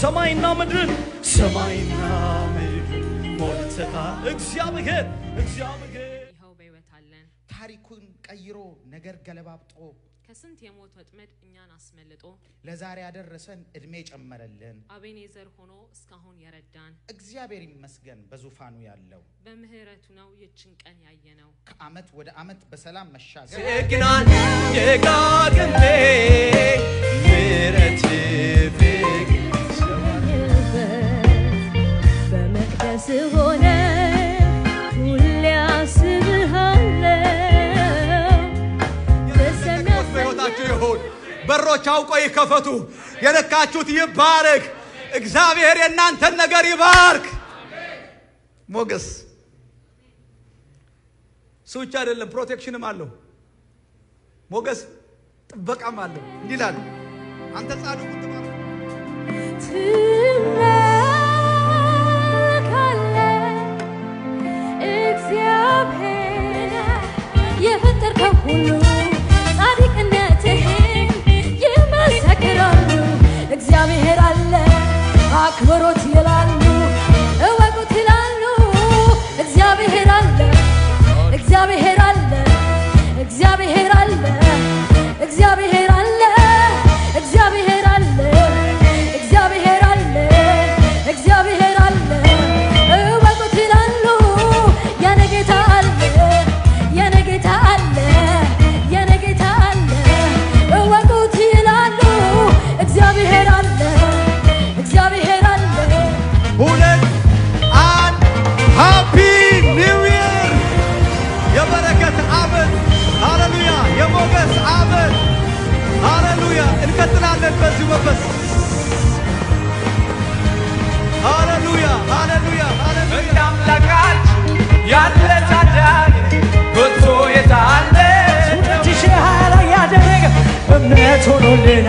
ሰማይና ምድርን ሰማይና ምድርን ሞልተሃል እግዚአብሔር እግዚአብሔር ይኸው በሕይወት አለን። ታሪኩን ቀይሮ ነገር ገለባብጦ ከስንት የሞት ወጥመድ እኛን አስመልጦ ለዛሬ ያደረሰን እድሜ ጨመረልን። አቤኔዘር ሆኖ እስካሁን የረዳን እግዚአብሔር ይመስገን በዙፋኑ ያለው በምህረቱ ነው ይችን ቀን ያየነው። ከዓመት ወደ ዓመት በሰላም መሻገር ደግናን ደጋግሜ ምሕረት ፍቅር በመቅደስ ሆነ ሁሌ አስብሃለሁ የተከፈት በሕይወታችሁ ይሁን። በሮች አውቆ ይከፈቱ። የነካችሁት ይባረክ። እግዚአብሔር የእናንተን ነገር ይባርክ። ሞገስ እሱ ብቻ አይደለም፣ ፕሮቴክሽንም አለው። ሞገስ ጥበቃም አለው። እንዲህ ይላል፣ አንተ ጻድቁን ትባርክ ትመካለህ እግዚአብሔር የፈጠርከው ሁሉ ጻድቅነትህን ይመሰክራሉ። እግዚአብሔር አለ አክብሮት ይላሉ፣ እወቁት ይላሉ። እግዚአብሔር አለ እግዚአብሔር አለ እግዚአብሔር አለ እግዚአብሔር አለ እግዚአብሔር አለ እግዚአብሔር አለ እግዚአብሔር አለ እወቁት ይላሉ የኔ ጌታ አለ የኔ ጌታ አለ የኔ ጌታ አለ እወቁት ይላሉ እግዚአብሔር አለ እግዚአብሔር አለ ሁለት አንድ ሃፒ ኒው ይር የበረከት ዓመት ሃሌሉያ የሞገስ ዓመት ሃሌሉያ እንቀጥላለን በዚሁ መንፈስ ሃሌሉያ ሃሌሉያ ሃሌሉያ እንደ አምላካችን ያለ ታዳጊ ከቶ የታለ ሁለት ሺህ ሀያ ላይ ያደረገ እምነት ሆኖልን